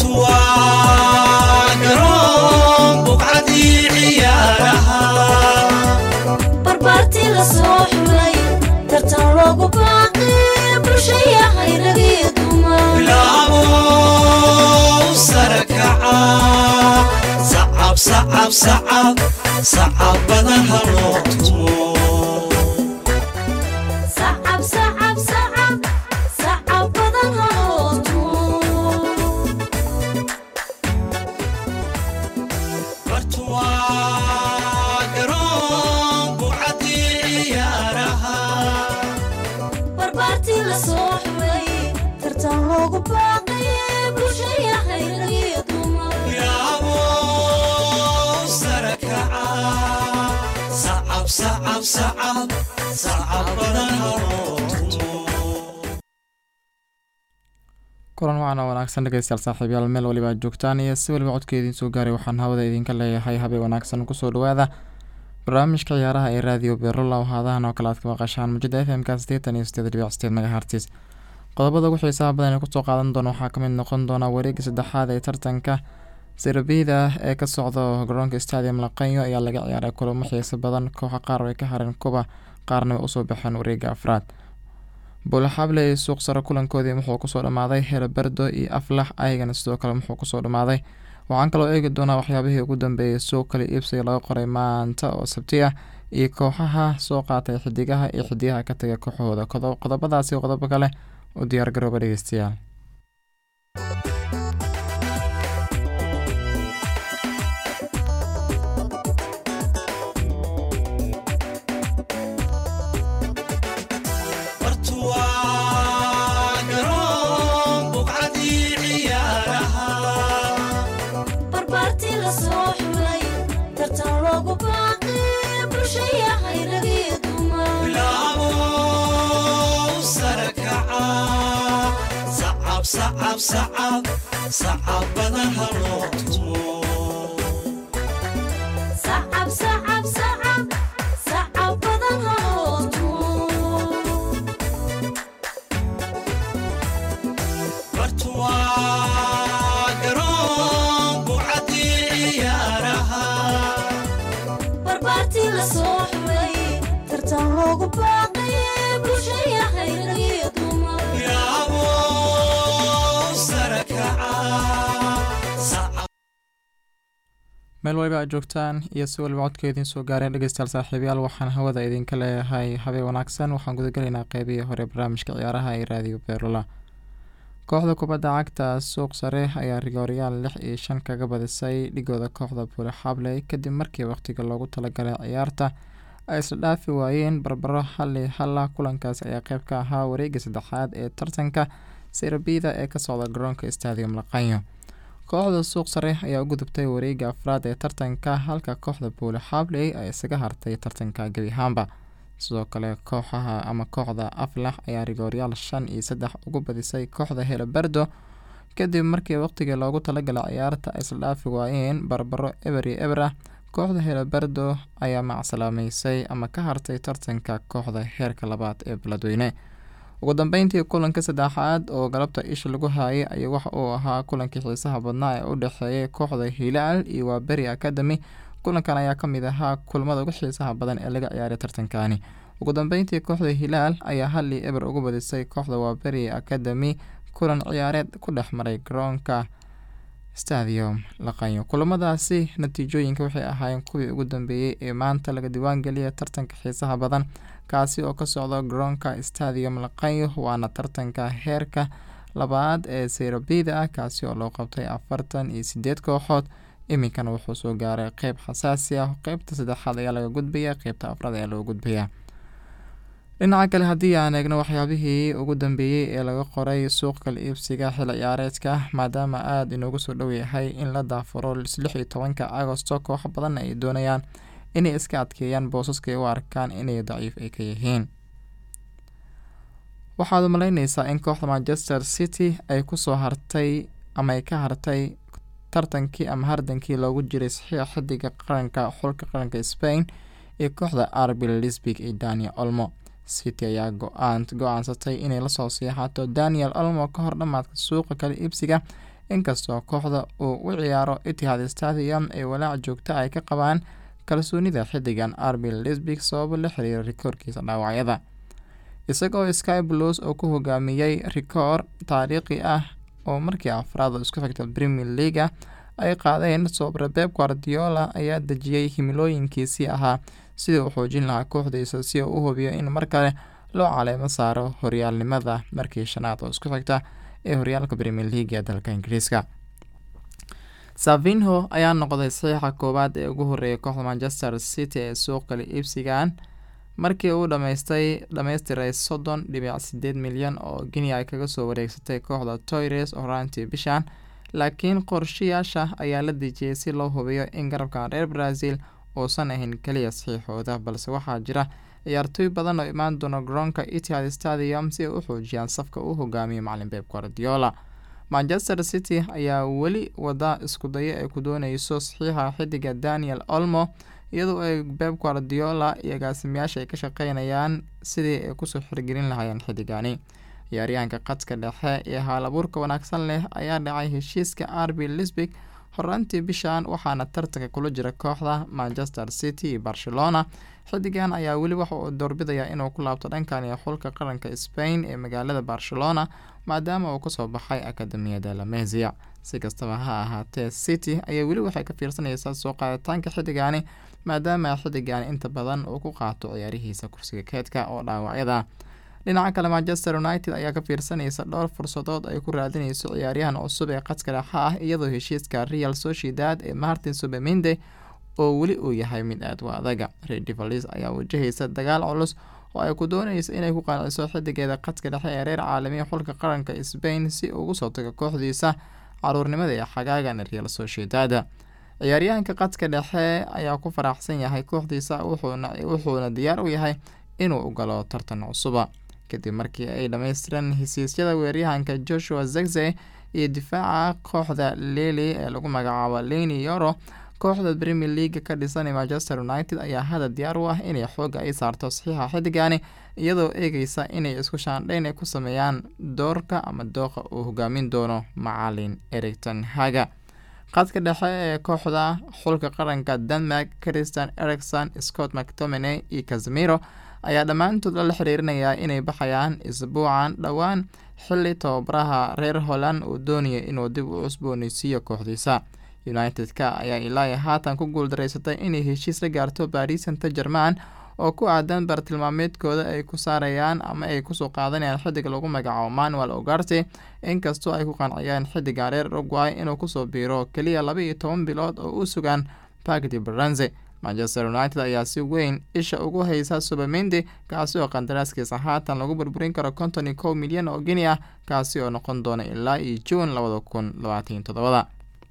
waa garoon buqcadii ciyaaraha barbaartii la soo xulay tartan loogu baaqay bulshayahay rag iyo dumar bilaabo sare kaca sacab sacab sacab sacab badan ha loo tumo sacab sacab sacab sacab badan haloo tumo bartu waa garoon buqcadii ciyaaraha barbaartii la soo xulay tartan loogu baaqay bulshayahay rag iyo dumar bilaabo sare kaca sacab sacab sacab sacab badan ha loo tumo kulan wacan oo wanaagsan dhegeystayaal saaxiibyaal meel waliba aad joogtaan iyo si waliba codka idiin soo gaaray waxaan hawada idinka leeyahay habeen wanaagsan kusoo dhawaada barnaamijka ciyaaraha ee raadiyo beerola oo haadahan oo kale aad ka maqashaan mujada f m-ka sideetan iyo sideed dhibic sideed megahertis qodobada ugu xiisaha badan ee kusoo qaadan doona waxaa kamid noqon doona wareega saddexaad ee tartanka serbida ee ka socda garoonka stadium laqanyo ayaa laga ciyaaray kulamo xiiso badan kooxa qaar ay ka hareen kuba qaarna way usoo baxeen wareega afraad buulaxable iyo suuq sare kulankoodii wuxuu kusoo dhamaaday helaberdo iyo aflax ayagana sidoo kale wuxuu kusoo dhamaaday waxaan kaloo eegi doonaa waxyaabihii ugu dambeeyay suuq kale iibsiga laga qoray maanta oo sabti ah iyo kooxaha soo qaatay xidigaha iyo xidigaha ka tagay kooxahooda Qodob- qodobadaasi iyo qodobo kale u diyaar garooba dhegeystayaal bartu waa garoon buqcadii ciyaaraha barbaartii la soo xulay tartan loogu baaqay bulshayahay rag iyo dumar bilaabo sare kaca sacab sacab sacab sacab badan ha loo tumo sacab sacab sacab sacab badan haloo tumo bartu waa garoon buqcadii ciyaaraha barbaartii la soo xulay tartan loogu baaqay bulshayahay rag iyo dumar bilaabo sare kaca sacab meel waliba aad joogtaan iyo si waliba codka idiin soo gaareen dhegeystayaal saaxiibayaal waxaan hawada idinka leeyahay habeen wanaagsan waxaan gudagelaynaa qeybihii hore barnaamijka ciyaaraha ee raadiyo beerola kooxda kubadda cagta suuq sare ayaa rigooryaal lix iyo shan kaga badisay dhigooda kooxda buule xabley kadib markii waqtiga loogu talagalay ciyaarta ay isla dhaafi waayeen barbaro hal iyo halla kulankaas ayaa qeyb ka ahaa wareega saddexaad ee tartanka serbida ee ka socda garoonka stadium laqanyo kooxda suuq sare ayaa u gudubtay wareega afraad ee tartanka halka kooxda buule xabley ay isaga hartay tartanka gebi ahaanba sidoo kale kooxaha ama kooxda aflax ayaa rigooryaal shan iyo saddex ugu badisay kooxda helaberdo kadib markii waqtigii loogu talagalay ciyaarta ay isla dhaafi waayeen barbaro eber iyo eber ah kooxda helaberdo ayaa macsalaameysay ama ka hartay tartanka kooxda heerka labaad ee beledweyne ugu dambeyntii kulanka saddexaad oo galabta isha lagu haayay ayaa waxa uu ahaa kulankii xiisaha badnaa ee u dhexeeyay kooxda hilaal iyo waaberi academy kulankan ayaa ka mid ahaa kulmada ugu xiisaha badan ee laga ciyaaray tartankani ugu dambeyntii kooxda hilaal ayaa hal iyo eber ugu badisay kooxda waaberi academy kulan ciyaareed ku dhex maray garoonka stadium laqanyo kulamadaasi natiijooyinka waxay ahaayeen kuwii ugu dambeeyey ee maanta laga diiwaangeliyay tartanka xiisaha badan kaasi oo ka socda garoonka stadium laqanyo waana tartanka heerka labaad ee seyrabida ah kaasi oo loo qabtay afartan iyo sideed kooxood iminkana wuxuu soo gaaray qeyb xasaasi ah qeybta saddexaad ayaa laga gudbaya qeybta afraad ayaa loo gudbayaa dhinaca kale haddii aan eegno waxyaabihii ugu dambeeyey ee laga qoray suuq kala iibsiga xil ciyaareedka maadaama aada inoogu soo dhow yahay in la daafuro lix iyo tobanka agosto kooxo badan ay doonayaan inay iska adkeeyaan boosaska ay u arkaan inay daciif ay ka yihiin waxaad umaleyneysaa in kooxda manchester city ay kusoo hartay ama ay ka hartay tartankii ama hardankii loogu jiray saxiixa xidiga qaranka xulka qaranka spain iyo kooxda arbi lisbig iyo daniel olmo city ayaa go-aan go-aansatay inay lasoo siixato daniel olmo ka hor dhamaadka suuqa kala iibsiga inkastoo kooxda uu u ciyaaro itihad stadium ee walaac joogta ay ka qabaan kalsoonida xiddigan arbi lisbig sababo la xiriira rikoorkiisa dhaawacyada isagoo sky blues oo ku hogaamiyey rikoor taariikhi ah oo markii afraad oo isku xigta premier leaga ay qaadeen sobre beb guardiola ayaa dejiyey himilooyinkiisii ahaa sidii uu xoojin lahaa kooxdiisa si uu u hubiyo in mar kale loo caleemo saaro horyaalnimada markii shanaad oo isku xigta ee horyaalka premier league ee dalka ingiriiska savinho ayaa noqday saxiixa koowaad ee ugu horreeyay kooxda manchester city ee suuqkale iibsigan markii uu dhamaystay dhammaystiray soddon dhibic sideed milyan oo gini ay kaga soo wareegsatay kooxda toyres horaantii bishan laakiin qorshayaasha ayaa la dejiyey si loo hubiyo in garabkan reer brazil uusan ahayn keliya saxiixooda balse waxaa jira ciyaartooy badan oo imaan doona garoonka itihad stadium si ay u xoojiyaan safka uu hogaamiyo macalin beb guardiola manchester city ayaa weli wada iskudayo ay ku dooneyso saxiixa xidiga daniel olmo iyadoo ay beb guardiola iyo agaasimayaasha ay ka shaqeynayaan sidii ay kusoo xirgelin lahaayeen xidigani ciyaaryahanka qadka dhexe ee haalabuurka wanaagsan leh ayaa dhacay heshiiska arbi lisbig horaantii bishan waxaana tartanka kula jira kooxda manchester city iyo barcelona xidigan ayaa weli waxa uu doorbidaya inuu ku laabto dhankan iyo xulka qaranka spain ee magaalada barcelona maadaama uu kasoo baxay akademiyada lamesia si kastaba ha ahaatee city ayaa weli waxay ka fiirsanaysaa soo qaaditaanka xidigani maadaama xidigan inta badan uu ku qaato ciyaarihiisa kursiga keedka oo dhaawacyada dhinaca kale manchester united ayaa ka fiirsanaysa dhowr fursadood ay ku raadineyso ciyaaryahan cusub ee qadka dhexe ah iyadoo heshiiska real sociedad ee martin subeminde oo weli uu yahay mid aad u adaga redivalis ayaa wajahaysa dagaal culus oo ay ku dooneysa inay ku qanciso xidigeeda qadka dhexe ee reer caalamiya xulka qaranka spain si ugu soo tago kooxdiisa caruurnimada ee xagaagan real sociedad ciyaaryahanka qadka dhexe ayaa ku faraxsan yahay kooxdiisa wuxuuna diyaar u yahay inuu u galo tartan cusuba kadib markii ay dhammaystireen hesiisyada weeryahanka joshua zegze iyo difaaca kooxda leli ee lagu magacaabo leni yoro kooxda premier leaga ka dhisan manchester united ayaa hadda diyaar u ah inay xooga ay saarto saxiixa xidigani iyadoo eegeysa inay isku shaandhayn ay ku sameeyaan doorka ama dooqa uu hogaamin doono macalin ericton haga qadka dhexe ee kooxda xulka qaranka denmark christian ericson scott mctominay iyo casemiro ayaa dhammaantood lala xiriirinayaa inay baxayaan isbuucan dhowaan xili tababaraha reer holland uu doonaya inuu dib u cusbooneysiiyo kooxdiisa united-ka ayaa ilaa haatan ku guuldareysatay inay heshiis la gaarto baris santa german oo ku aadan bartilmaameedkooda ay ku saarayaan ama ay kusoo qaadanayaan xidig lagu magacaabo manuel ogarte inkastoo ay ku qanciyeen xidiga reer uruguay inuu kusoo biiro keliya laba iyo toban bilood oo u sugan bagdi baranze manchester united ayaa si weyn isha ugu haysa subamende kaasi oo qandaraaskiisa haatan lagu burburin karo konton iyo kow milyan oo geni ah kaasi oo noqon doona ilaa iyo juun labada kun labaatan todobada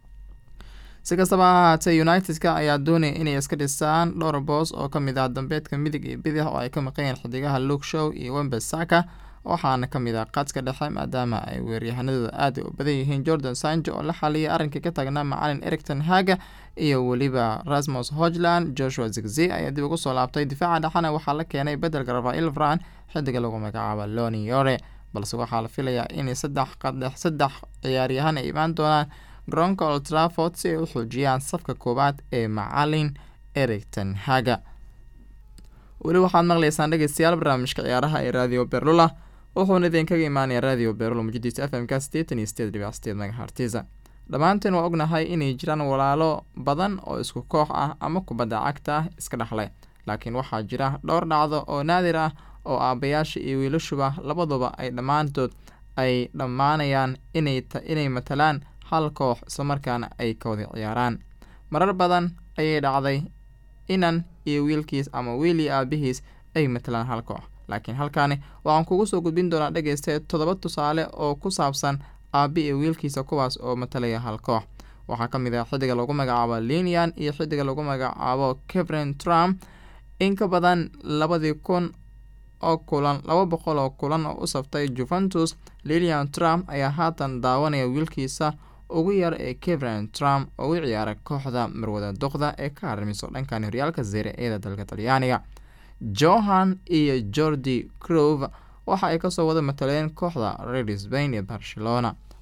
si kastaba ha ahaatee united-ka ayaa doonaya inay iska dhisaan dhowr boos oo ka mid ah dambeedka midig iyo bidix oo ay ka maqanyeen xidigaha luke show iyo wembesaka waxaana ka mid ah qadka dhexe maadaama ay weeryahanadooda aada u badan yihiin jordan sanjo oo la xaliyay arrinkii ka taagnaa macalin ericton haga iyo weliba rasmus hogland joshua zigzi ayaa dib ugu soo laabtay difaaca dhexena waxaa la keenay bedelka rafael vran xidiga lagu magacaabo loni yore balse waxaa la filayaa inay saddex qadhex saddex ciyaaryahan ay imaan doonaan garoonka old trafford si ay u xoojiyaan safka koowaad ee macalin ericton haga weli waxaad maqlaysaan dhegeystayaal barnaamijka ciyaaraha ee radio berlula wuxuuna idinkaga imaanaya radio berlula mujadiisa f m ka sideetan iyo sideed dhibic sideed megahartiza dhammaanteen waa ognahay inay jiraan walaalo badan oo isku koox ah ama kubadda cagta ah iska dhexlay laakiin waxaa jira dhowr dhacdo oo naadir ah oo aabayaasha iyo wiilashuba labaduba ay dhammaantood ay dhammaanayaan inay matalaan hal koox islamarkaana ay ka wada ciyaaraan marar badan ayay dhacday inan iyo wiilkiis ama wiil iyo aabihiis ay matalaan hal koox laakiin halkaani waxaan kugu soo gudbin doonaa dhegeystae toddoba tusaale oo ku saabsan aabi iyo wiilkiisa kuwaas oo matalaya hal koox waxaa ka mid ah xidiga lagu magacaabo linian iyo xidiga lagu magacaabo kevrin trump in ka badan labadii kun oo kulan laba boqol oo kulan oo u saftay juventus lilian trump ayaa haatan daawanaya wiilkiisa ugu yar ee kevrin trump oo u ciyaara kooxda marwada doqda ee ka haramiso dhankan horyaalka zere eeda dalka talyaaniga johan iyo jordi crove waxa ay kasoo wada mataleen kooxda red spain ee barcelona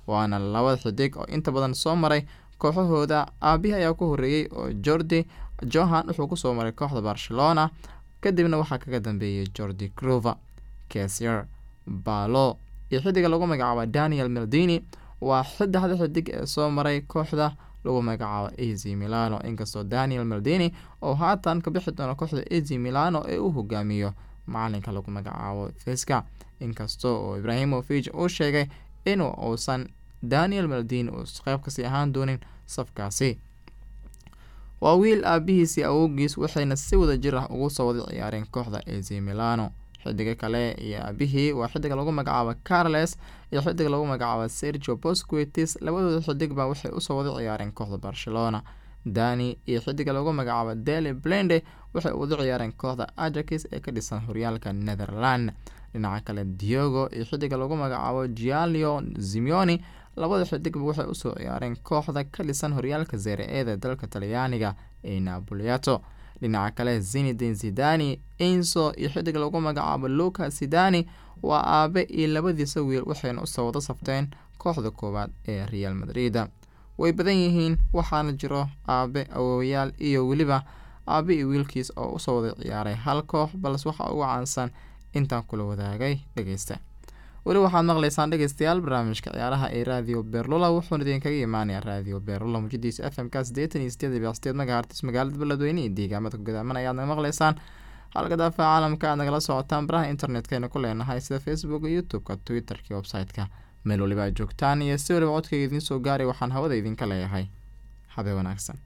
waana labada xidig oo inta badan soo maray kooxahooda aabihii ayaa ku horeeyey oo jordi johan wuxuu kusoo maray kooxda barcelona kadibna waxaa kaga dambeeyey jordi grover kesier balo iyo xidiga lagu magacaabo daniel meldini waa saddexda xidig ee soo maray kooxda lagu magacaabo az milano inkastoo daniel meldini oo haatan ka bixi doono kooxda az milano ee uu hogaamiyo macalinka lagu magacaabo fiska inkasta oo ibrahimovig uu sheegay inuu uusan daniel meldini uu qeyb kasii ahaan doonin safkaasi waa wiil aabihiisii awowgiis waxayna si wada jir ah ugu soo wada ciyaareen kooxda az milano xidiga kale iyo aabihii waa xidiga lagu magacaabo carles iyo xidiga lagu magacaabo sergio bosquitis labadooda xidigba waxay usoo wada ciyaareen kooxda barcelona dani iyo xidiga lagu magacaabo deli blende waxay wada ciyaareen kooxda ajax ee ka dhisan horyaalka netherland dhinaca kale diogo iyo xidiga lagu magacaabo gialio zimioni labada xidigba waxay usoo ciyaareen kooxda ka dhisan horyaalka zere-eeda dalka talyaaniga ee napoliato dhinaca kale zinidin zidani enso iyo xidig lagu magacaabo luka sidani waa aabe iyo labadiisa wiil waxayna usoo wada safteen kooxda koowaad ee real madrid way badan yihiin waxaana jiro aabe awowayaal iyo weliba aabe iyo wiilkiis oo usoo wada ciyaaray hal koox balse waxaa ugu caansan intaan kula wadaagay dhegeysta weli waxaad maqlaysaan dhegeystayaal barnaamijka ciyaaraha ee raadiyo beerlula wuxuuna idinkaga imaanayaa raadiyo beerlula muujadiisa f m k sideetan iyo sideed iyo sideed magahartis magaalada beledweyne iyo deegaamada kugudaaman ayaad naga maqlaysaan halka daafaca caalamka aad nagala socotaan baraha internetkayna ku leenahay sida facebook youtube-ka twitter-ka iyo website-ka meel waliba aad joogtaan iyo si waliba codkayga idiin soo gaaray waxaan hawada idinka leeyahay habe wanaagsan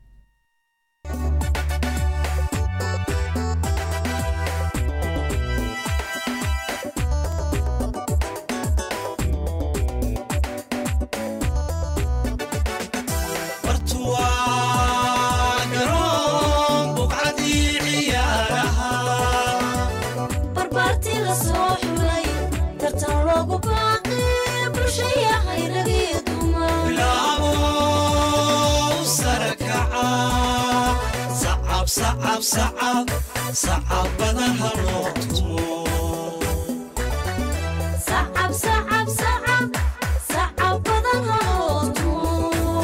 bartuwaa garoon buqcadii ciyaaraha barbaartii la soo xulay tartan loogu baaqay bulshayahay ragii dumar bilaabo sare kaca sacab sacab sacab sacab badan ha loo tumo sacab sacab sacab sacab badan haloo tumo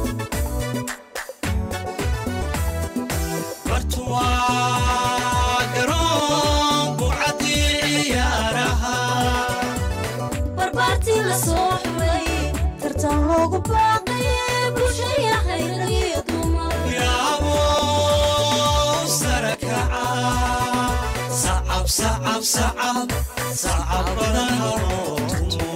bartuwaa garoon buqcadii ciyaaraha barbaartii la soo xulay tartan loogu baaqay bulshayahay ragii dumar bilaabo sare kaca sacab sacab sacab sacab badan ha loo tumo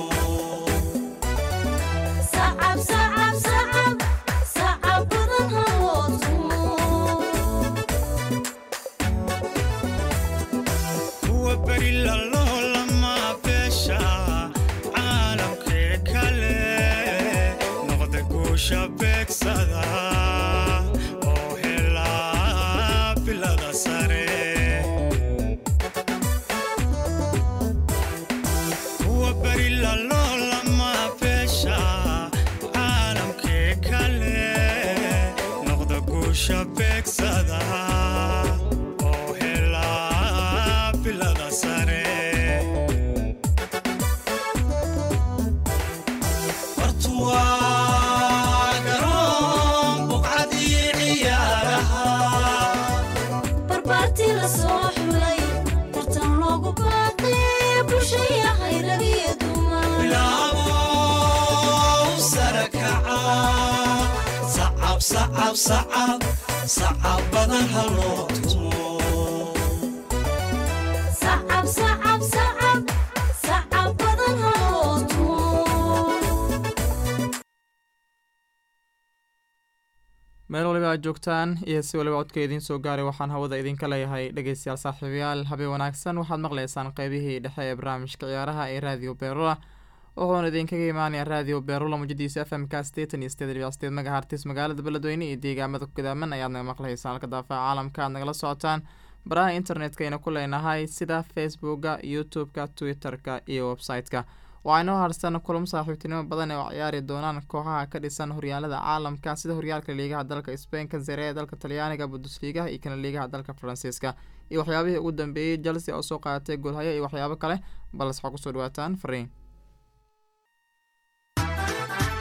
sacab sacab sacab sacab badan haloo tumo kuwa beri lalolama beesha caalamkee kale noqda guusha beegsada oo helaa bilada sare kuwa beri lalolama beesha caalamkee kale noqda guusha beegsada oo helaa bilada sare bartuwaa garoon buqcadii ciyaaraha barbaartii la soo xulay tartan loogu baaqay bulshayahay ragii dumar bilaabo sare kaca sacab sacab sacab sacab badan ha loo tumo sacab sacab sacab sacab badan haloo tumo meel waliba aad joogtaan iyo si waliba codka idiin soo gaaray waxaan hawada idinka leeyahay dhegeystayaal saaxiibayaal habeen wanaagsan waxaad maqlaysaan qeybihii dhexe ee barnaamijka ciyaaraha ee raadiyo beerula wuxuuna idinkaga imaanaya raadiyo beerula mujadiisa f m k sideetan iyo sideed dhibic sideed magahartis magaalada beledweyne iyo deegaamada kugudaaman ayaad naga maqlaysaan halka daafaca caalamka aad nagala socotaan baraha internetkayna ku leenahay sida facebooka youtube-ka twitter-ka iyo website-ka waxaa inoo harsan kulamo saaxiibtinimo badan ee oo ciyaari doonaan kooxaha ka dhisan horyaalada caalamka sida horyaalka liigaha dalka sbainka zere ee dalka talyaaniga bundesliigaha iyo kana liigaha dalka faransiiska iyo waxyaabihii ugu dambeeyey chelsea oo soo qaadatay goolhayo iyo waxyaabo kale balse waxaa kusoo dhawaataan fariin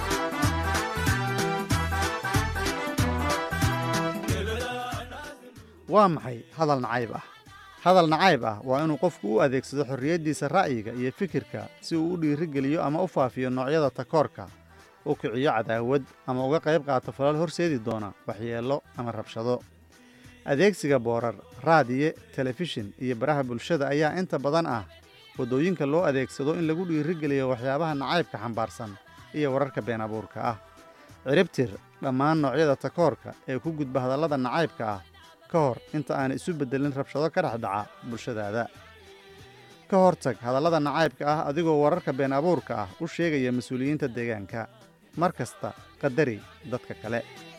waa maxay hadal nacayb ah hadal nacayb ah waa inuu qofku u adeegsado xorriyaddiisa ra'yiga iyo fikirka si uu u dhiirigeliyo ama u faafiyo noocyada takoorka u kiciyo cadaawad ama uga qayb qaato falal horseedi doona waxyeello ama rabshado adeegsiga boorar raadiye telefishin iyo baraha bulshada ayaa inta badan ah waddooyinka loo adeegsado in lagu dhiirigeliyo waxyaabaha nacaybka xambaarsan iyo wararka been abuurka ah ciribtir dhammaan noocyada takoorka ee ku gudba hadallada nacaybka ah ka hor inta aan isu beddelin rabshado ka dhex dhaca bulshadaada ka hortag hadallada nacaybka ah adigoo wararka been abuurka ah u sheegaya mas-uuliyiinta deegaanka mar kasta qadari dadka kale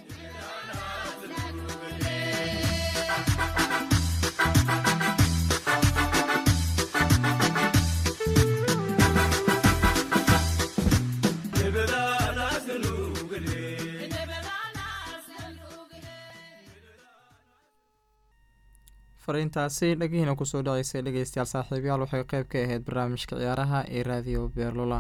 fariintaasi dhagihiina kusoo dhaceysay dhegeystayaal saaxiibayaal waxay qeyb ka ahayd barnaamijka ciyaaraha ee raadiyo beerlula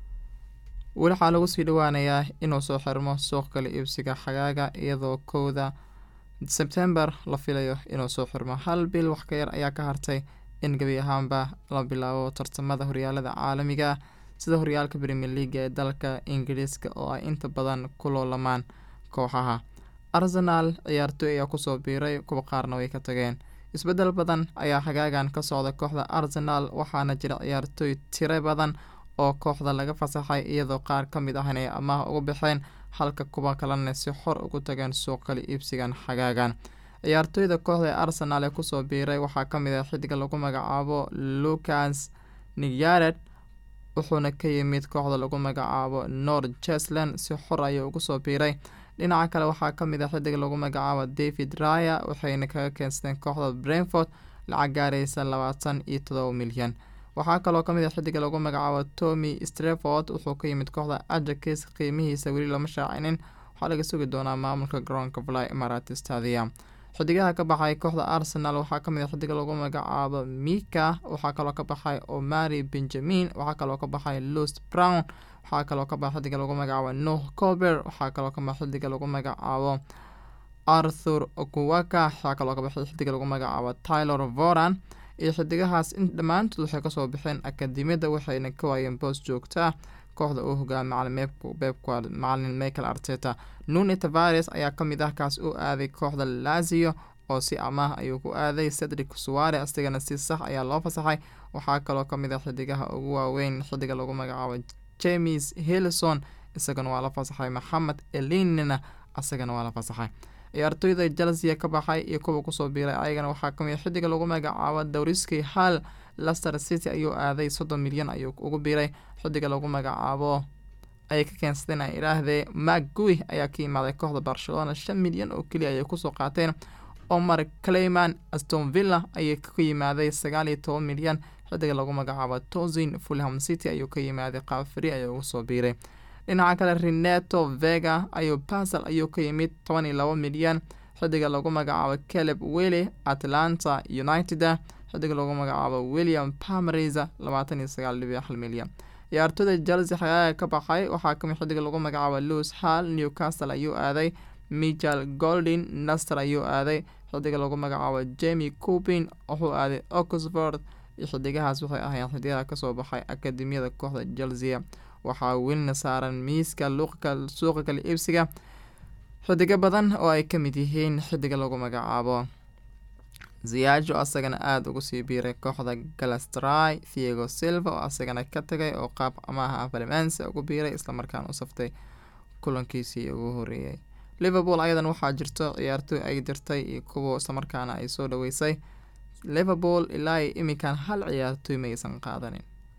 weli waxaa lagu sii dhowaanayaa inuu soo xirmo suuq kala iibsiga xagaaga iyadoo kowda sebtembar la filayo inuu soo xirmo hal bil wax ka yar ayaa ka hartay in gebi ahaanba la bilaabo tartamada horyaalada caalamiga ah sida horyaalka premier leaga ee dalka ingiriiska oo ay inta badan ku loolamaan kooxaha arsenaal ciyaartooy ayaa kusoo biiray kuwa qaarna way ka tageen isbeddel badan ayaa xagaagan ka socda kooxda arsenaal waxaana jira ciyaartooy tiro badan oo kooxda laga fasaxay iyadoo qaar ka mid ahna ay amaah uga baxeen halka kuwa kalena si xor ugu tageen suuq kala iibsigan xagaagan ciyaartooyda kooxda ee arsenaal ee kusoo biiray waxaa ka mid ah xidiga lagu magacaabo lucas niyared wuxuuna ka yimid kooxda lagu magacaabo nord jesland si xor ayuu ugu soo biiray dhinaca kale waxaa ka mid ah xidig lagu magacaabo david raya waxayna kaga keensadeen kooxda brentford lacag gaaraysa labaatan iyo todoba milyan waxaa kaloo ka mid ah xidiga lagu magacaabo tommy streford wuxuu ka yimid kooxda ajakis qiimihiisa weli lama shaacinin waxaa laga sugi doonaa maamulka garoonka fly imarat stadium xidigaha ka baxay kooxda arsenal waxaa kamid ah xidiga lagu magacaabo mika waxaa kaloo ka baxay omari benjamin waxaa kaloo ka baxay lust brown waxaa kaloo ka baxa xidiga lagu magacaabo noh colber waxaa kaloo ka baxa xidiga lagu magacaabo arthur okuwaka waxaa kaloo ka baxay xidiga lagu magacaabo tylor voran iyo xidigahaas in dhammaantood waxay kasoo baxeen akademiyada waxayna ka waayeen boos joogta kooxda uu hogaamay macalin michael arteta nuni tavares ayaa kamid ah kaas u aaday kooxda lazio oo si amaah ayuu ku aaday cedric suware isagana si sax ayaa loo fasaxay waxaa kaloo kamid ah xidigaha ugu waaweyn xidiga lagu magacaabo james hillison isagana waa la fasaxay maxamed elinina isagana waa la fasaxay ciyaartooyda chelsea ka baxay iyo kuwa kusoo biiray ayagana waxaa kamid xidiga lagu magacaabo dowriski hal lester city ayuu aaday soddon milyan ayuu ugu biiray xidiga lagu magacaabo ay ka keensadeen ay idhaahdee macgui ayaa ka yimaaday kooxda barcelona shan milyan oo keliya ayay kusoo qaateen omar clayman aston villa ayay ka yimaaday sagaal iyo toban milyan xidiga lagu magacaabo tozin fulham city ayuu ka yimaaday qaafri ayaa ugu soo biiray dhinaca kale reneto vega ayuu basel ayuu ka yimid toban iyo labo milyan xidiga lagu magacaabo caleb wille atlanta united xidiga lagu magacaabo william pamerisa labaatan iyo sagaal dhibic hal milyan ciyaartooyda chelsea xagaaga ka baxay waxaa kamid xidiga lagu magacaabo lewis hall newcastle ayuu aaday michael goldin naster ayuu aaday xidiga lagu magacaabo jamie coopin wuxuu aaday oxford iyo xidigahaas waxay ahaayeen xidigaha kasoo baxay akademiyada kooxda chelsea waxaa welina saaran miiska suuqa kala iibsiga xidigo badan oo ay kamid yihiin xidiga lagu magacaabo ziyajo asagana aada ugu sii biiray kooxda galastray thiego silva oo asagana ka tagay oo qaab amaaha valmance ugu biiray islamarkaana u saftay kulankiisii ugu horeeyay liverpool ayadan waxaa jirto ciyaartooy ay dirtay iyo kuwa islamarkaana ay soo dhaweysay liverpool ilaa iminkan hal ciyaartooy maysan qaadanin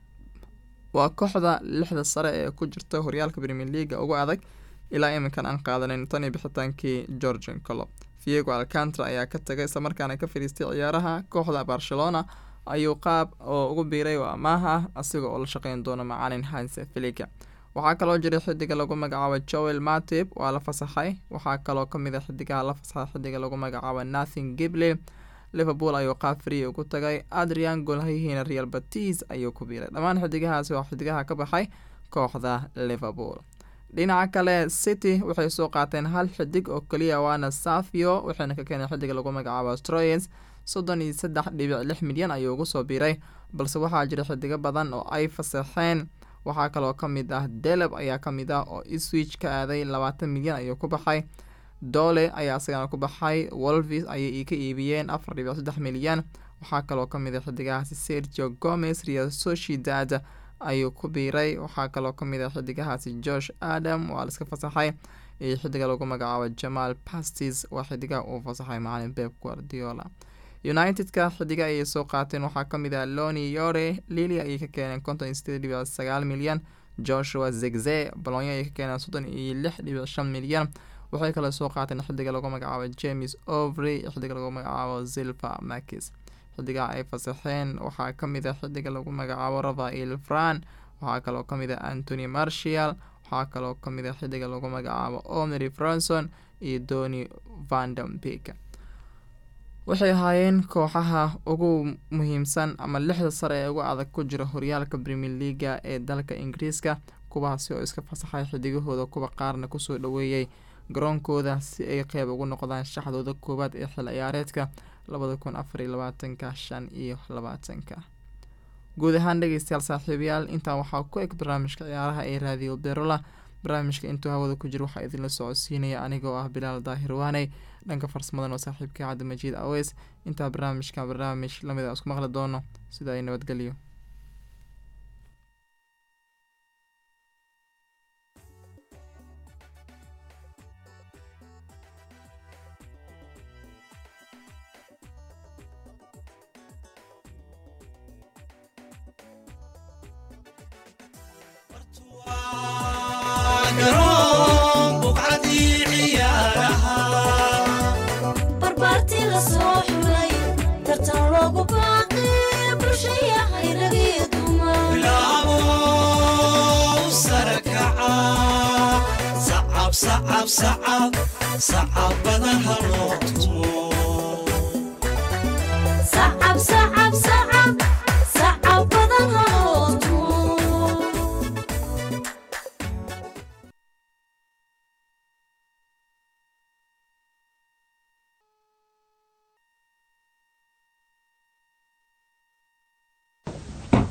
waa kooxda lixda sare ee ku jirta horyaalka premier leaga ugu adag ilaa iminkan aan qaadanin tan iyo bixitaankii georgian colob viego alcantra ayaa ka tagay islamarkaana ka fadhiistay ciyaaraha kooxda barcelona ayuu qaab oo ugu biiray oo amaah ah asiga oo la shaqeyn doono macalin hanse filiga waxaa kaloo jiray xidiga lagu magacaabo joel matib waa la fasaxay waxaa kaloo kamid a xidigaha la fasaxay xidiga lagu magacaabo nathin gibley liverpool ayuu qaab free ugu tagay adrian golhayihiina real batis ayuu ku biiray dhammaan xidigahaasi waa xidigaha ka baxay kooxda liverpool dhinaca kale city waxay soo qaateen hal xidig oo keliya waana safio waxayna ka keeneen xidiga lagu magacaabo stroyens soddon iyo saddex dhibic lix milyan ayuu ugu soo biiray balse waxaa jira xidigo badan oo ay fasaxeen waxaa kaloo ka mid ah deleb ayaa ka mid ah oo iswich ka aaday labaatan milyan ayuu ku baxay dole ayaa isagana ku baxay wolvis ayay ka iibiyeen afar dhibic saddex milyan waxaa kaloo ka mid ah xidigahaasi sergio gomez real sociedad ayuu ku biiray waxaa kaloo ka mid ah xidigahaasi josh adam waa la iska fasaxay iyo xidiga lagu magacaabo jamal pastis waa xidigaha uu fasaxay macalin beb guardiola united-ka xidiga ayay soo qaateen waxaa ka mid ah loni yore lili ayay ka keeneen konton iyo sideed dhibic sagaal milyan joshua zegze bolonyo ayay ka keeneen soddon iyo lix dhibic shan milyan waxay kale soo qaateen xidiga lagu magacaabo james ovry iyo xidiga lagu magacaabo zilva makis xidigaha ay fasaxeen waxaa ka mid ah xidiga lagu magacaabo rafael fran waxaa kaloo ka mid ah antony marshall waxaa kaloo ka mid ah xidiga lagu magacaabo omry franson iyo doni vandambik waxay ahaayeen kooxaha ugu muhiimsan ama lixda sare ee ugu adag ku jira horyaalka premier leaga ee dalka ingiriiska kuwaasi oo iska fasaxay xidigahooda kuwa qaarna kusoo dhaweeyey garoonkooda si ay qeyb ugu noqdaan shaxdooda koowaad ee xil ciyaareedka labada kun afar iyo labaatanka shan iyo labaatanka guud ahaan dhegeystayaal saaxiibayaal intaa waxaa ku eg barnaamijka ciyaaraha ee raadiyo berola barnaamijka intuu hawada ku jiro waxaa idinla socodsiinaya anigoo ah bilaal daahir waaney dhanka farsamadan oo saaxiibkai cabdimajiid aweys intaa barnaamijka barnaamij lamid a isku maqli doono sida ay nabadgelyo garoon buqcadii ciyaaraha barbaartii la soo xulay tartan loogu baaqay bulshaya hayragii dumar bilaabo sare kaca sacab sacab sacab sacab badan ha loo tumo